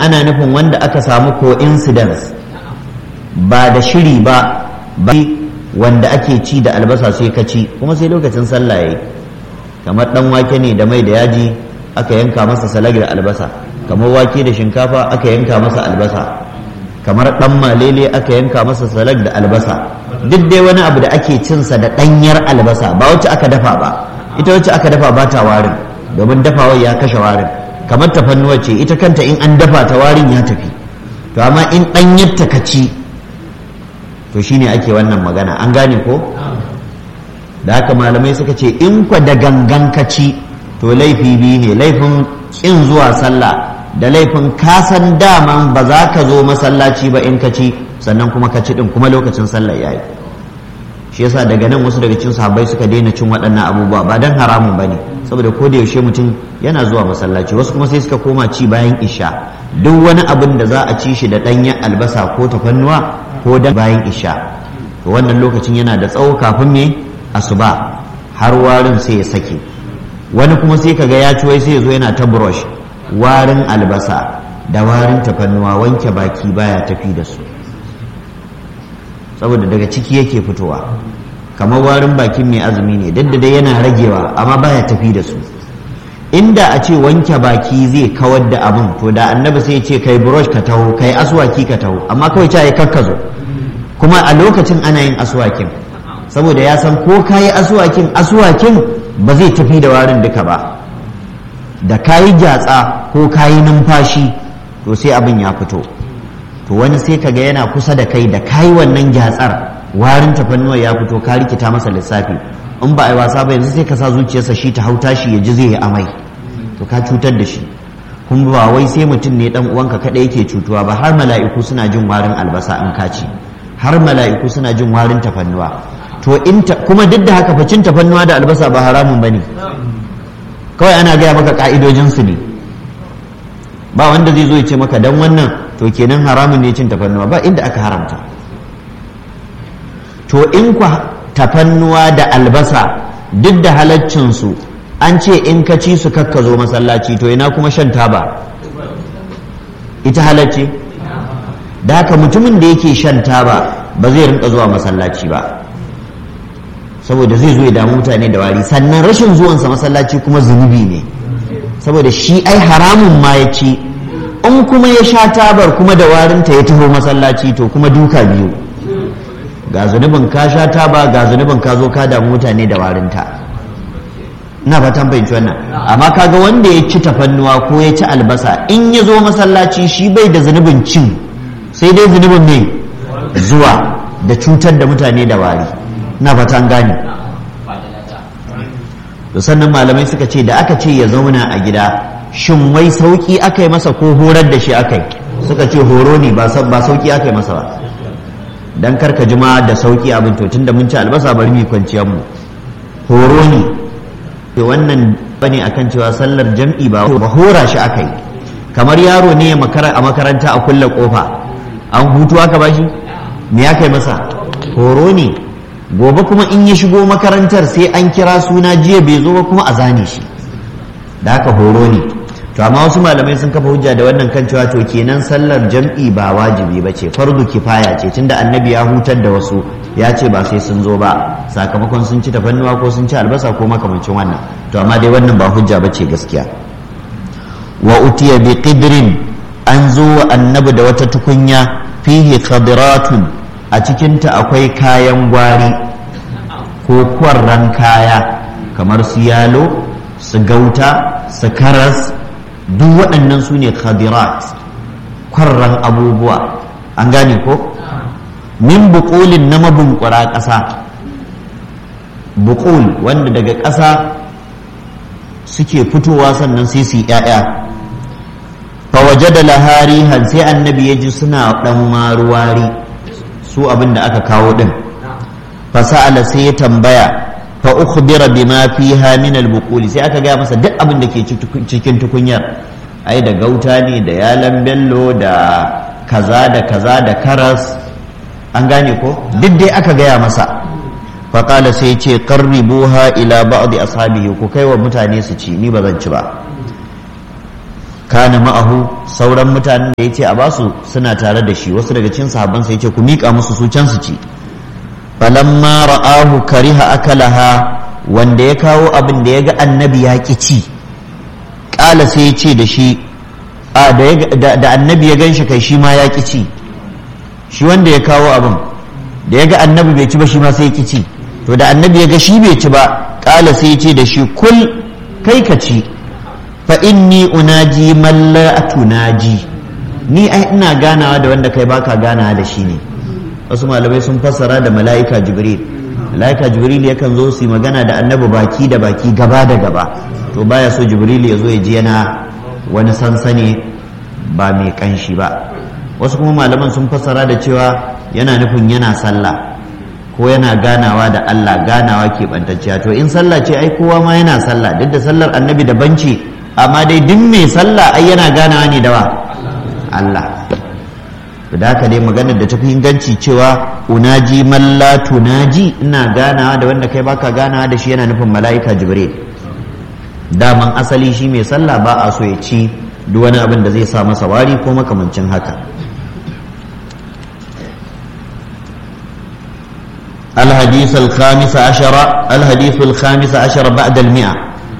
ana nufin wanda aka samu coincidence ba da shiri ba ba wanda ake ci da albasa sai ka ci kuma sai lokacin sallah yayi kamar dan wake ne da mai da yaji aka yanka masa salag da albasa kamar wake da shinkafa aka yanka masa albasa kamar dan malele aka yanka masa salag da albasa duk dai wani abu da ake cinsa da ɗanyar albasa ba wacce aka dafa ba ita wacce aka dafa ba ta warin domin dafawar ya kashe warin kamar tafannuwa ce ita kanta in an dafa ta warin ya tafi to amma in ɗanyar ta kaci to shine ake wannan magana an gane ko da haka malamai suka ce in kwa da gangan kaci to laifi biyu ne laifin kin zuwa sallah da laifin kasan daman ba za ka zo masallaci ba in kaci sannan kuma kaci din kuma lokacin sallah yayi shi yasa daga nan wasu daga cikin sahabbai suka daina cin waɗannan abubuwa ba dan haramun bane saboda ko da yaushe mutum yana zuwa masallaci wasu kuma sai suka koma ci bayan isha duk wani abin da za a ci shi da ɗanyen albasa ko tafannuwa ko da bayan isha to wannan lokacin yana da tsawo kafin me asuba har warin sai ya sake wani kuma sai kaga ya ci wai sai ya zo yana ta brush warin albasa da warin tafannuwa wanke baki baya tafi da su saboda daga ciki yake fitowa kamar warin bakin mai azumi ne duk da dai yana ragewa amma baya tafi da su inda a ce wanke baki zai kawar da abin to da annabi sai ce kai brush ka taho kai aswaki ka taho amma kawai ta yi kakkazo kuma a lokacin ana yin aswakin saboda ya san ko kayi aswakin aswakin ba zai tafi da warin duka ba da kayi gyatsa ko kayi numfashi to sai abin ya fito to wani sai kaga yana kusa da kai da kayi wannan gyatsar warin tafannuwa ya fito ka rikita masa lissafi in ba a yi wasa ba yanzu sai ka sa zuciyarsa shi ta hauta shi ya ji zai yi amai to ka cutar da shi kuma ba wai sai mutum ne dan uwanka kada yake cutuwa ba har mala'iku suna jin warin albasa in ka ci har mala'iku suna jin warin tafannuwa to in kuma duk da haka facin tafannuwa da albasa ba haramun bane kawai ana gaya maka ka'idojin su ne ba wanda zai zo ya ce maka dan wannan to kenan haramun ne cin tafannuwa ba inda aka haramta to in ku tafannuwa da albasa duk da halaccinsu an ce in ka ci su kakka zo masallaci to ina kuma shan taba ita halacce da haka mutumin da yake shan taba ba zai rinka zuwa masallaci ba saboda zai zo ya damu mutane da wari sannan rashin zuwansa masallaci kuma zunubi ne saboda shi ai haramun ma ya ci in kuma ya sha tabar kuma da warinta ya taho masallaci to kuma duka biyu ga zunubin ka sha taba ga zunubin ka zo ka damu mutane da warinta ina fatan fahimci wannan amma kaga wanda ya ci tafannuwa ko ya ci albasa in ya zo masallaci shi bai da zunubin cin sai dai zunubin ne zuwa da cutar da mutane da wari ina fatan gane to sannan malamai suka ce da aka ce ya zauna a gida shin wai sauki aka yi masa ko horar da shi aka yi suka ce horo ne ba sauki aka yi masa ba dan karka jima da sauki abin to tunda mun ci albasa bari mu kwanciyar mu horo ne to wannan bane akan cewa sallar jam'i ba ba hora shi aka yi kamar yaro ne a makaranta a kulle kofa an hutu aka bashi me ya kai masa horo ne gobe kuma in ya shigo makarantar sai an kira suna jiya bai zo ba kuma a zane shi da haka horo ne to amma wasu malamai sun kafa hujja da wannan kan cewa to kenan sallar jam'i ba wajibi ba ce fardu kifaya ce tunda annabi ya hutar da wasu ya ce ba sai sun zo ba sakamakon sun ci tafannuwa ko sun ci albasa ko makamancin wannan to amma dai wannan ba hujja ba ce gaskiya wa utiya bi qidrin an zo wa annabi da wata tukunya fihi khadiratun a cikinta akwai kayan gwari ko kwarran kaya kamar su yalo su gauta su karas duk waɗannan su ne khadirat kwarran abubuwa an gane ko min buƙulin na mabunkura ƙasa buƙul wanda daga ƙasa suke fitowa sannan sai su yi ‘ya'ya fawaje da lahari sai annabi ya ji suna ɗan maruwari su abin da aka kawo ɗin fasa'ala sai ya tambaya fa ukhbira bima fiha min al-buquli sai aka gaya masa duk abin da ke cikin tukunyar ai da gauta ne da yalan bello da kaza da kaza da karas an gane ko duk dai aka gaya masa fa qala sai ce qarribuha ila ba'd ashabihi ku kai wa mutane su ci ni ba zan ci ba kana ma'ahu sauran mutanen da ya ce a basu suna tare da shi wasu daga cikin sahabbansa ya ce ku miƙa musu su can su ci falamma ra'ahu kariha akalaha wanda ya kawo abin da ya ga annabi ya ƙi ci ƙala sai ya ce da shi a da annabi ya ganshi kai shi ma ya ƙi ci shi wanda ya kawo abin da ya ga annabi bai ci ba shi ma sai ya ƙi ci to da annabi ya ga shi bai ci ba ƙala sai ya ce da shi kul kai ka ci fa inni unaji man la tunaji ni ai ina ganawa da wanda kai baka ganawa da shi ne wasu malamai sun fassara da mala'ika jibril mala'ika jibril yakan zo su magana da annabi baki da baki gaba da gaba to baya so jibril ya zo ya ji yana wani sansani ba mai kanshi ba wasu kuma malaman sun fassara da cewa yana nufin yana sallah ko yana ganawa da Allah ganawa keɓantacciya to in sallah ce ai kowa ma yana sallah duk da sallar annabi daban ce amma dai duk mai sallah ai yana ganawa ne da wa Allah da haka dai maganar da tafi inganci cewa unaji man la tunaji ina ganawa da wanda kai baka ganawa da shi yana nufin mala'ika jibril daman asali shi mai sallah ba a so ya ci duk wani abin da zai sa masa wari ko makamancin haka الحديث الخامس عشر الحديث الخامس عشر بعد المئة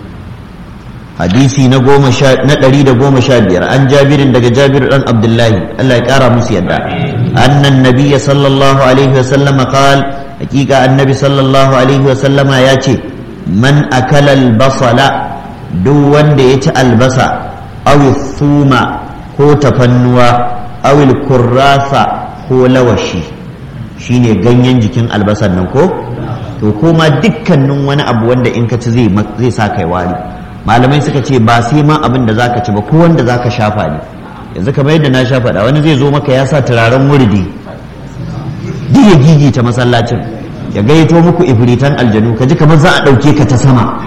حديثي نقوم شا... نقري نقوم شابير عن جابر دق جابر عن عبد الله الله يكارى مسيدا أن النبي صلى الله عليه وسلم قال حقيقة النبي صلى الله عليه وسلم ياتي من أكل البصل دون ديت البصل أو الثوم هو تفنوا أو الكراسة هو لوشي shine ganyen jikin albasan nan ko to kuma dukkanin wani abu wanda in ka ci zai zai sa kai wari malamai suka ce ba sai ma abin da zaka ci ba ko wanda zaka shafa ne yanzu kamar yadda na shafa da wani zai zo maka ya sa turaren wurdi duk ya gigita masallacin ya gayyato muku ifritan aljanu ka ji kamar za a ɗauke ka ta sama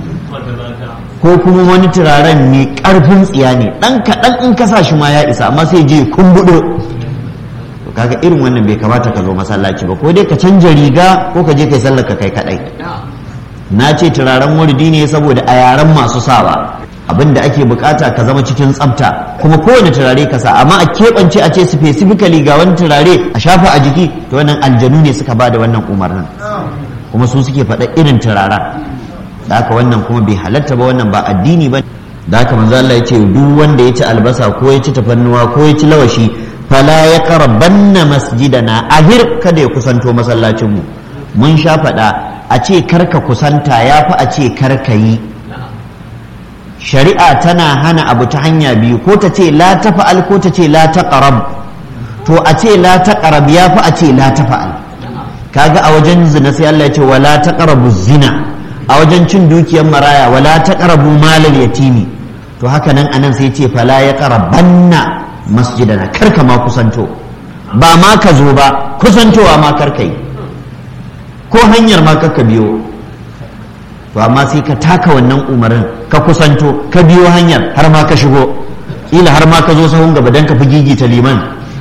ko kuma wani turaren ne ƙarfin tsiya ne ɗan kaɗan in ka sa shi ma ya isa amma sai je kumbuɗo kaga irin wannan bai kamata ka zo masallaci ba ko dai ka canja riga ko ka je kai sallar ka kai kadai na ce turaren wurdi ne saboda a yaren masu sawa abin da ake bukata ka zama cikin tsafta kuma kowane turare ka sa amma a keɓance a ce specifically ga wani turare a shafa a jiki to wannan aljanu ne suka bada wannan umarnin kuma su suke faɗa irin turaren da haka wannan kuma bai halatta ba wannan ba addini ba da haka manzo Allah ya ce duk wanda ya ci albasa ko ya ci tafannuwa ko ya ci lawashi fala ya karabanna masjidana ahir kada ya kusanto masallacinmu mun sha faɗa a ce karka kusanta ya fi a ce karka yi shari'a tana hana abu ta hanya biyu ko ta ce la ta fa'al ko ta ce la ta ƙarab to a ce la ta ƙarab ya fi a ce la ta fa'al kaga a wajen zina sai Allah ya ce wala ta ƙarabu zina a wajen cin dukiyar maraya wala ta ƙarabu malal yatimi to haka nan anan sai ce fala ya ƙarabanna masjidana karka ma kusanto ba ma ka zo ba kusantowa ma karka yi ko hanyar ma karka biyo to amma sai ka taka wannan umarin ka kusanto ka biyo hanyar har ma ka shigo ila har ma ka zo sahun gaba dan ka fi gigita liman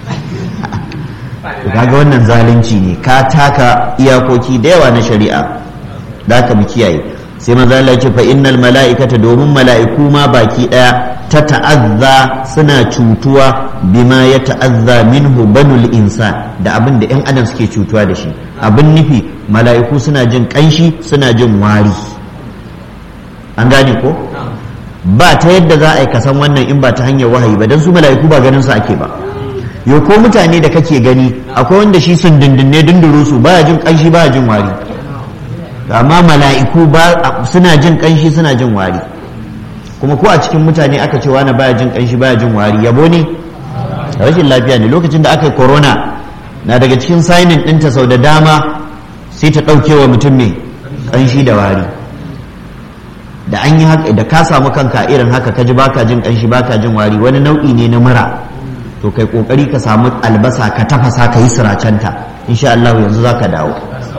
kaga wannan zalunci ne ka taka iyakoki da yawa na shari'a da ka mu kiyaye sai maza Allah ce fa innal mala'ikata domin mala'iku ma baki daya ta ta'azza suna cutuwa bima ya ta'azza minhu banul insan da abin da 'yan adam suke cutuwa da shi abin nufi mala'iku suna jin kanshi suna jin wari an gane ko ba ta yadda za a yi kasan wannan in ba ta hanyar wahayi ba don su mala'iku ba ganin su ake ba yau ko mutane da kake gani akwai wanda shi sun dindinne dinduru su baya jin kanshi baya jin wari amma mala'iku ba suna jin kanshi suna jin wari kuma ko a cikin mutane aka ce wani baya jin kanshi baya jin wari yabo ne rashin lafiya ne lokacin da aka yi corona na daga cikin sainin ɗinta sau da dama sai ta ɗauke wa mutum mai kanshi da wari da an yi haka da ka samu kanka irin haka ka ji baka jin kanshi baka jin wari wani nau'i ne na mura to kai kokari ka samu albasa ka tafasa ka yi siracenta insha Allah yanzu zaka dawo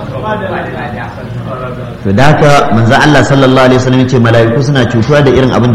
to da haka manzo Allah sallallahu alaihi wasallam ya ce mala'iku suna cutuwa da irin abin